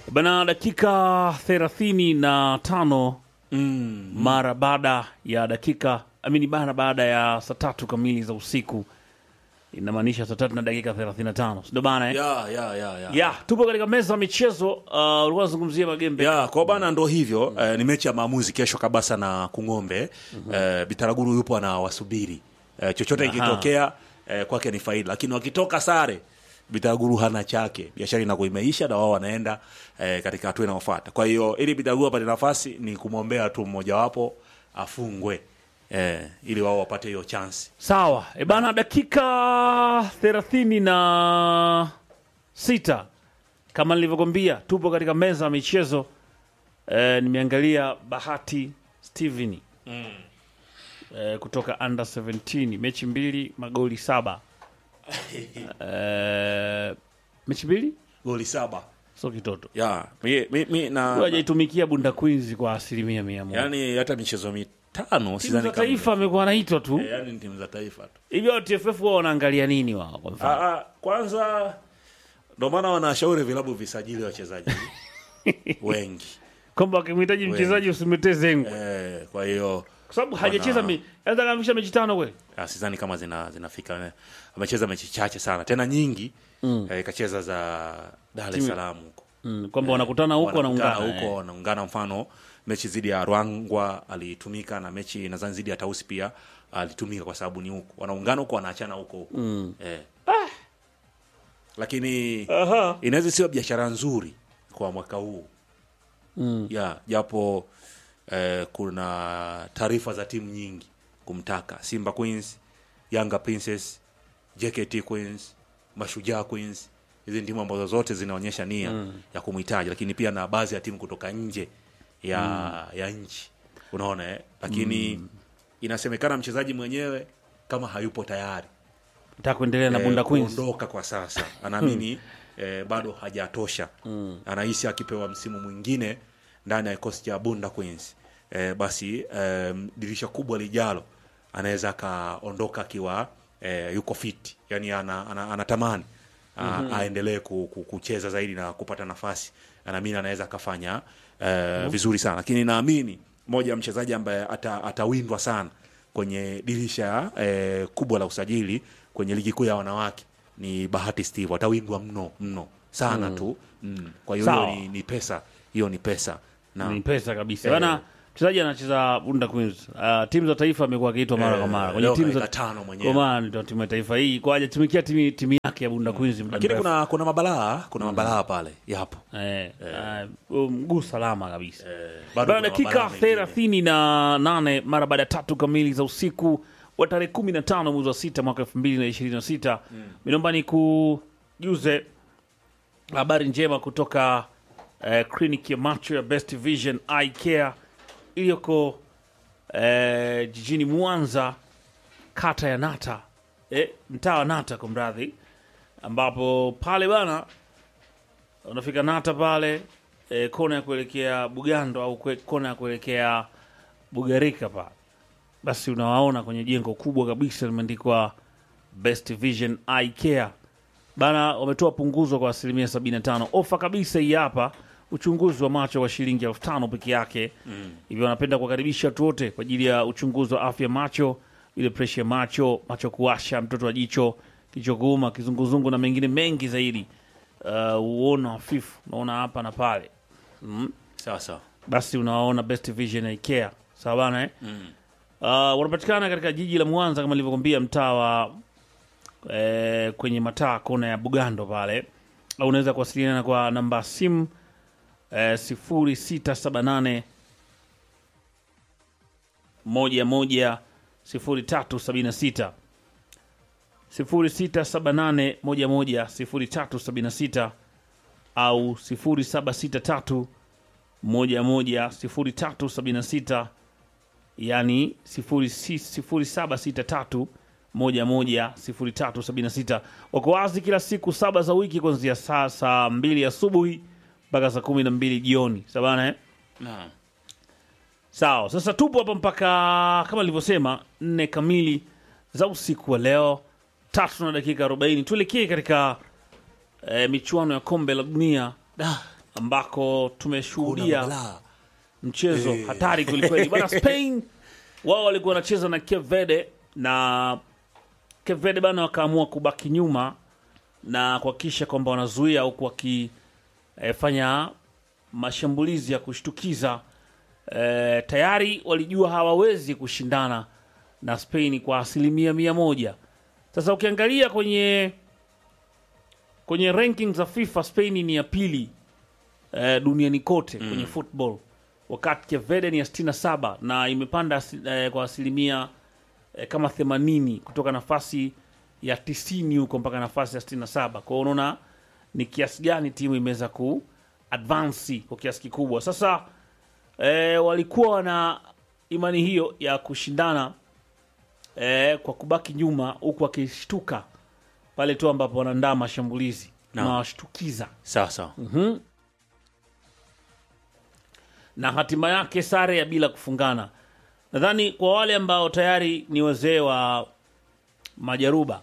Bana, dakika thelathini na tano Mm. mara baada ya dakika amini, mara baada ya saa tatu kamili za usiku, inamaanisha saa tatu na dakika thelathini na tano sindo bana eh? Ya, ya, ya, ya. ya tupo katika meza ya michezo. Uh, ulikuwa unazungumzia magembe ya kwa bana ndo hivyo eh, ni mechi ya maamuzi kesho kabisa na kung'ombe eh, bitaraguru yupo anawasubiri eh, chochote Aha. ikitokea eh, kwake ni faida lakini wakitoka sare bitaraguru hana chake biashara inakuwa imeisha na wao wanaenda eh, katika hatua inayofuata kwa hiyo ili bitaraguru apate nafasi ni kumwombea tu mmojawapo afungwe eh, ili wao wapate hiyo chansi Sawa e bana, dakika thelathini na sita kama nilivyokwambia, tupo katika meza ya michezo e, nimeangalia Bahati Steven e, kutoka under 17 mechi mbili magoli saba e, mechi mbili goli saba sio kitoto, ya mi, mi, mi, na, Huyu hajaitumikia Bunda Queens kwa asilimia mia moja. yani hata michezo mitano Timu sidhani za kama- taifa amekuwa anaitwa tu Eh, yani ni timu za taifa tu hivyo. TFF wao wanaangalia nini wao kwa mfano? Ah, ah, kwanza ndo maana wanashauri vilabu visajili wachezaji wengi kwamba wakimhitaji mchezaji usimletee zengo eh, kwa hiyo kwa sababu hajacheza me- anaweza kamisha mechi tano kweli. ah, sidhani kama zina zinafika amecheza mechi chache sana tena nyingi mm. eh, kacheza za Dar es Salaam huko Mm, kwamba wanakutana huko Wanakutana wanaungana huko eh. wanaungana mfano mechi dhidi ya Rwangwa alitumika na mechi nadhani dhidi ya Tausi pia alitumika kwa sababu ni huko wanaungana huko wanaachana huko huko mm. eh. lakini Aha. inaweza sio biashara nzuri kwa mwaka huu mm. ya japo eh, kuna taarifa za timu nyingi kumtaka Simba Queens, Yanga Princess, JKT Queens, Mashujaa Queens. Hizi timu ambazo zote zinaonyesha nia mm. ya kumhitaji, lakini pia na baadhi ya timu kutoka nje ya ya nchi, unaona eh? Lakini inasemekana mchezaji mwenyewe kama hayupo tayari Nataka kuendelea na eh, Bunda Queens. kuondoka kwa sasa anaamini eh, bado hajatosha anahisi akipewa msimu mwingine ndani ya kikosi cha Bunda Queens eh, basi eh, dirisha kubwa lijalo anaweza akaondoka akiwa eh, yuko fit yani ana, ana, anatamani a- aendelee ku, ku, kucheza zaidi na kupata nafasi anaamini anaweza akafanya eh, vizuri sana lakini naamini moja ya mchezaji ambaye ata, atawindwa sana kwenye dirisha eh, kubwa la usajili kwenye ligi kuu ya wanawake ni Bahati Steve atawindwa mno mno sana tu mm. kwa hiyo Sawa. hiyo ni, ni pesa hiyo ni pesa na Ni pesa kabisa. Eh. Bana mchezaji anacheza Bunda Queens. Uh, timu za taifa amekuwa akiitwa mara kwa mara. Kwenye leo timu za kaika tano mwenyewe. Kwa maana ndio timu ya taifa hii kwa hajatumikia timu timu yake ya Bunda Queens muda lakini mrefu. kuna kuna mabalaa kuna mabalaa pale yapo Eh, uh, mguu salama kabisa. bado Bana kuna dakika mabalaa mengine. thelathini na nane mara baada ya tatu kamili za usiku wa tarehe kumi na tano mwezi wa sita mwaka elfu mbili na ishirini na sita minomba ni kujuze habari njema kutoka eh, kliniki ya macho ya Best Vision Eye Care iliyoko eh, jijini Mwanza kata ya Nata eh, mtaa wa Nata kwa mradhi, ambapo pale bana unafika Nata pale eh, kona ya kuelekea Bugando au kwe, kona ya kuelekea Bugarika pale, basi unawaona kwenye jengo kubwa kabisa limeandikwa Best Vision Eye Care bana, wametoa punguzo kwa asilimia 75 ofa kabisa hii hapa, uchunguzi wa macho wa shilingi elfu tano peke yake hivyo wanapenda kuwakaribisha watu wote kwa ajili ya uchunguzi wa afya macho, ile presha ya macho, macho kuwasha, mtoto wa jicho, kichwa kuuma, kizunguzungu na mengine mengi zaidi. Uh, uono hafifu unaona hapa na pale sawa sawa basi unawaona Best Vision Eye Care sawa bana eh? Uh, wanapatikana katika jiji la Mwanza kama nilivyokwambia, mtaa wa eh, kwenye mataa kona ya Bugando pale, au unaweza kuwasiliana kwa namba ya simu eh, 0678 moja moja sifuri tatu sabini na sita sifuri sita saba nane moja moja sifuri tatu sabini na sita au sifuri saba sita tatu moja moja sifuri tatu sabini na sita yani sifuri si- sifuri saba sita tatu moja moja sifuri tatu sabini na sita wako wazi kila siku saba za wiki kuanzia saa saa mbili asubuhi mpaka saa kumi na mbili jioni sabana eh? naam Sawa, sasa tupo hapa mpaka kama nilivyosema nne kamili za usiku wa leo, tatu na dakika arobaini. Tuelekee katika eh, michuano ya kombe la dunia Da, ambako Kuna tumeshuhudia balaa. mchezo Eh. hatari kwelikweli bana. Spain wao walikuwa wanacheza na Cape Verde na Cape Verde bana wakaamua kubaki nyuma na kuhakikisha kwamba wanazuia huku wakifanya mashambulizi ya kushtukiza. E, tayari walijua hawawezi kushindana na Spain kwa asilimia mia moja. Sasa ukiangalia kwenye kwenye ranking za FIFA Spain ni ya pili eh, duniani kote kwenye football wakati Cape Verde ni ya 67 na imepanda asi- eh, kwa asilimia eh, kama 80 kutoka nafasi ya 90 huko mpaka nafasi ya 67. Kwa hiyo unaona ni kiasi gani timu imeweza ku advance kwa kiasi kikubwa. Sasa eh, walikuwa wana imani hiyo ya kushindana eh, kwa kubaki nyuma huku wakishtuka pale tu ambapo wanaandaa mashambulizi Naam. na washtukiza sawa sawa na hatima yake sare ya bila kufungana. Nadhani kwa wale ambao tayari ni wazee wa majaruba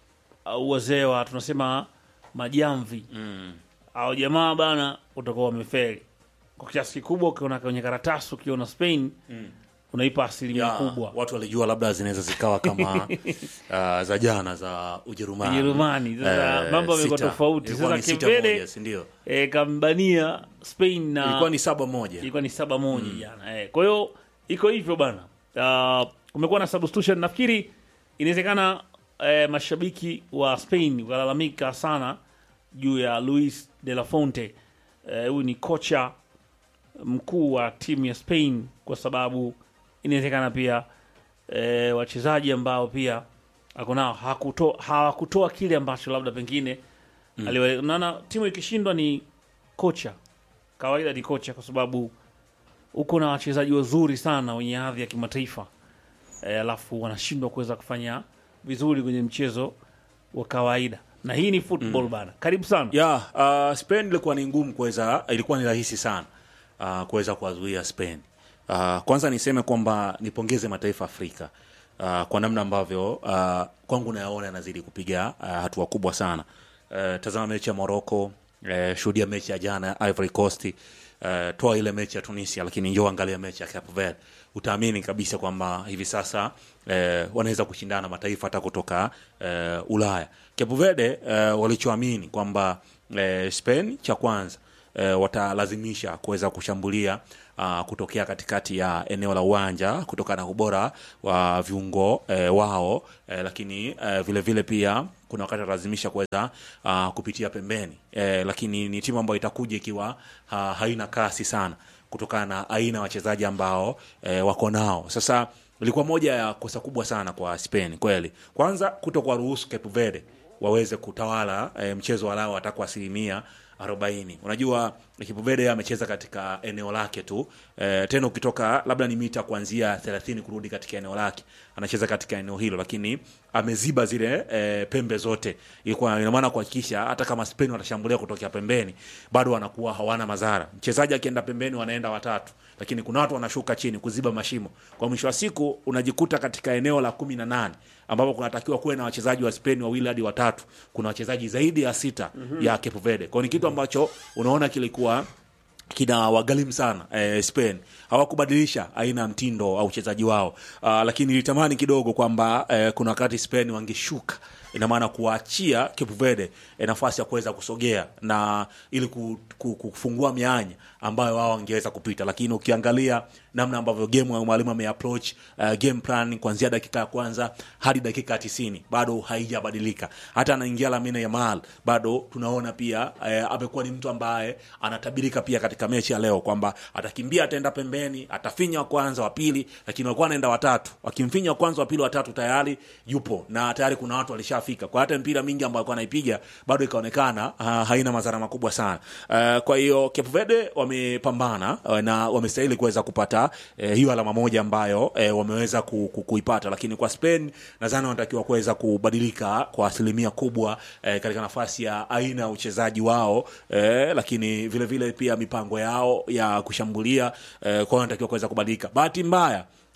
au wazee wa tunasema majamvi mm. au jamaa bana, utakuwa wamefeli kwa kiasi kikubwa. Ukiona kwenye karatasi, ukiona Spain Mm. unaipa asilimia Ya, kubwa watu walijua labda zinaweza zikawa kama uh, za jana za Ujerumani. Ujerumani. Sasa Eh, mambo yamekuwa sita. tofauti. Ilikuwa Sasa ni sita Kevede moja, si ndio? e, kambania Spain na Ilikuwa ni saba moja. ilikuwa ni saba moja jana eh. Kwa hiyo iko hivyo bana. Uh, kumekuwa na substitution nafikiri inawezekana eh, mashabiki wa Spain walalamika sana juu ya Luis de la Fonte. Eh, Huyu ni kocha mkuu wa timu ya Spain kwa sababu inawezekana pia eh, wachezaji ambao pia ako nao hakuto- hawakutoa kile ambacho labda pengine aliwa- naona timu ikishindwa ni kocha kawaida ni kocha kwa sababu uko na wachezaji wazuri sana wenye hadhi ya kimataifa e, alafu wanashindwa kuweza kufanya vizuri kwenye mchezo wa kawaida na hii ni football bana karibu sana ya uh, Spain ilikuwa ni ngumu kuweza, ilikuwa ni rahisi sana uh, kuweza kuwazuia Spain. Uh, kwanza niseme kwamba nipongeze mataifa Afrika uh, kwa namna ambavyo uh, kwangu nayaona yanazidi kupiga uh, hatua kubwa sana. Uh, tazama mechi ya Morocco, uh, shuhudia mechi ya jana ya Ivory Coast, uh, toa ile mechi ya Tunisia, lakini njoo angalia mechi ya Cape Verde, utaamini kabisa kwamba hivi sasa eh, wanaweza kushindana na mataifa hata kutoka eh, Ulaya. Cape Verde eh, walichoamini kwamba eh, Spain cha kwanza eh, watalazimisha kuweza kushambulia uh, kutokea katikati ya eneo la uwanja kutokana na ubora wa viungo eh, wao eh, lakini eh, vile vile pia kuna wakati watalazimisha kuweza uh, kupitia pembeni eh, lakini ni timu ambayo itakuja ikiwa ha, haina kasi sana kutokana na aina ya wachezaji ambao eh, wako nao sasa ilikuwa moja ya kosa kubwa sana kwa Spain kweli. Kwanza kuto kuwaruhusu Cape Verde waweze kutawala e, mchezo walao hata kwa asilimia arobaini. Unajua Cape Verde amecheza katika eneo lake tu e, tena ukitoka labda ni mita kuanzia 30 kurudi katika eneo lake anacheza katika eneo hilo, lakini ameziba zile e, pembe zote. Ilikuwa ina maana kuhakikisha hata kama Spain watashambulia kutokea pembeni bado wanakuwa hawana madhara. Mchezaji akienda pembeni wanaenda watatu, lakini kuna watu wanashuka chini kuziba mashimo. Kwa mwisho wa siku unajikuta katika eneo la kumi na nane ambapo kunatakiwa kuwe na wachezaji wa Spain wawili hadi watatu, kuna wachezaji zaidi ya sita ya Cape Verde. Kwa hiyo ni kitu ambacho unaona kilikuwa kina wagharimu sana eh, Spain hawakubadilisha aina ya mtindo au uchezaji wao. Uh, lakini nilitamani kidogo kwamba eh, kuna wakati Spain wangeshuka ina maana kuwaachia Cape Verde eh, nafasi ya kuweza kusogea na ili ku, ku, kufungua mianya ambayo wao wangeweza kupita, lakini ukiangalia namna ambavyo game ya mwalimu ameapproach uh, game plan kuanzia dakika ya kwanza hadi dakika ya tisini bado haijabadilika. Hata anaingia Lamine Yamal bado tunaona pia eh, amekuwa ni mtu ambaye anatabirika pia katika mechi ya leo kwamba atakimbia, ataenda pembeni, atafinya wa kwanza, wa pili, lakini walikuwa anaenda watatu, wakimfinya wa kwanza, wa pili, watatu, tayari yupo na tayari kuna watu walishafika. Kwa hata mpira mingi ambayo alikuwa anaipiga bado ikaonekana uh, haina madhara makubwa sana. Uh, kwa hiyo Cape Verde wamepambana uh, na wamestahili kuweza kupata eh, hiyo alama moja ambayo eh, wameweza ku, ku, kuipata, lakini kwa Spain nadhani wanatakiwa kuweza kubadilika kwa asilimia kubwa eh, katika nafasi ya aina ya uchezaji wao eh, lakini vile vile pia mipango yao ya kushambulia eh, kwao wanatakiwa kuweza kubadilika. Bahati mbaya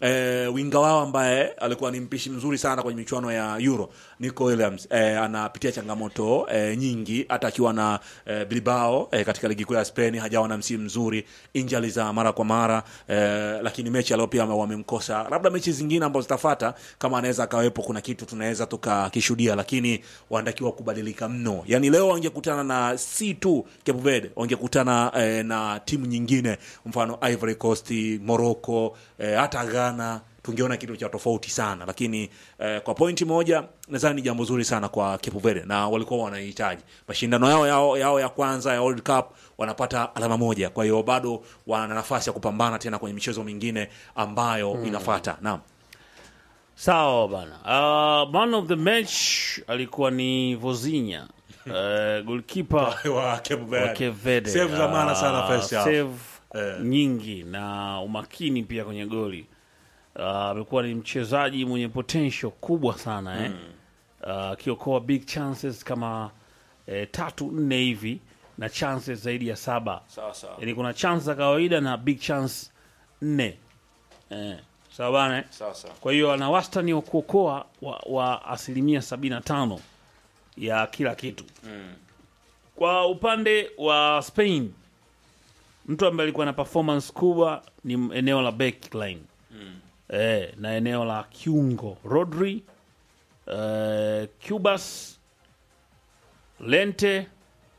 eh, winga wao ambaye alikuwa ni mpishi mzuri sana kwenye michuano ya Euro Nico Williams eh, anapitia changamoto eh, nyingi hata akiwa na eh, Bilbao eh, katika ligi kuu ya Spain hajawa na msimu mzuri, injali za mara kwa mara eh, lakini mechi alio pia wamemkosa, labda mechi zingine ambazo zitafuata kama anaweza akawepo, kuna kitu tunaweza tukakishuhudia, lakini wanatakiwa kubadilika mno. Yani leo wangekutana na si tu Cape Verde, wangekutana eh, na timu nyingine, mfano Ivory Coast, Morocco, eh, hata Ghana tungeona kitu cha tofauti sana, lakini eh, kwa pointi moja nadhani ni jambo zuri sana kwa Cape Verde na walikuwa wanahitaji mashindano yao, yao, yao ya kwanza ya World Cup wanapata alama moja, kwa hiyo bado wana nafasi ya kupambana tena kwenye michezo mingine ambayo inafuata. Naam. Sawa bana. Uh, man of the match alikuwa ni Vozinha uh, goalkeeper wa Cape Verde. wa Cape Verde. Save za maana sana Ah, first half. save Eh. nyingi na umakini pia kwenye goli. Ah, Amekuwa ni mchezaji mwenye potential kubwa sana eh. Ah, akiokoa big chances kama eh, tatu nne hivi na chances zaidi ya saba. Sawa sawa. Yaani kuna chance za kawaida na big chance nne. Eh. Sawa bana eh? Sawa sawa. Kwa hiyo ana wastani wa kuokoa wa, wa asilimia 75 ya kila kitu. Kwa upande wa Spain, mtu ambaye alikuwa na performance kubwa ni eneo la backline eh, na eneo la kiungo Rodri, eh, Cubas, Lente,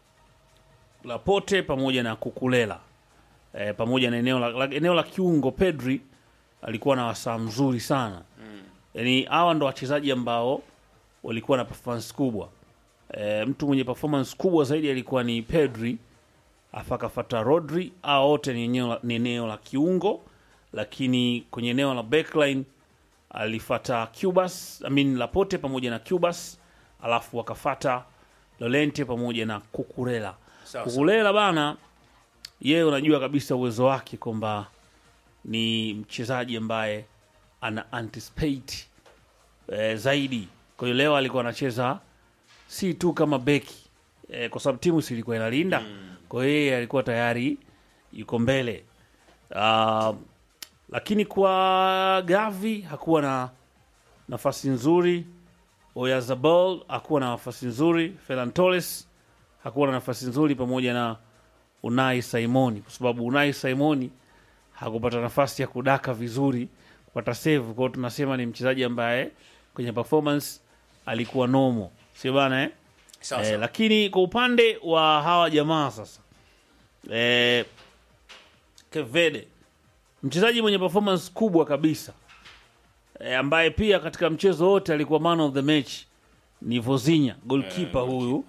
Laporte pamoja na Kukulela eh, pamoja na eneo la, la, eneo la kiungo Pedri alikuwa na wasaa mzuri sana yaani hawa ndo wachezaji ambao walikuwa na performance kubwa e, mtu mwenye performance kubwa zaidi alikuwa ni Pedri afa akafata Rodri au wote ni eneo la, ni eneo la kiungo lakini kwenye eneo la backline alifata Cubas I mean Laporte pamoja na Cubas alafu wakafata Lorente pamoja na Kukurela Sawa, Kukurela bana yeye unajua kabisa uwezo wake kwamba ni mchezaji ambaye ana anticipate eh, zaidi. Kwa hiyo leo alikuwa anacheza si tu kama beki eh, kwa sababu timu si ilikuwa inalinda kwa hiyo yeye alikuwa tayari yuko mbele uh, lakini kwa Gavi hakuwa na nafasi nzuri. Oyarzabal hakuwa na nafasi nzuri. Ferran Torres hakuwa na nafasi nzuri, pamoja na Unai Simoni, kwa sababu Unai Simoni hakupata nafasi ya kudaka vizuri kupata save. Kwa hiyo tunasema ni mchezaji ambaye kwenye performance alikuwa nomo, sio bana eh? Sawa Eh, sawa. lakini kwa upande wa hawa jamaa sasa eh, Kevede mchezaji mwenye performance kubwa kabisa eh, ambaye pia katika mchezo wote alikuwa man of the match ni Vozinha goalkeeper huyu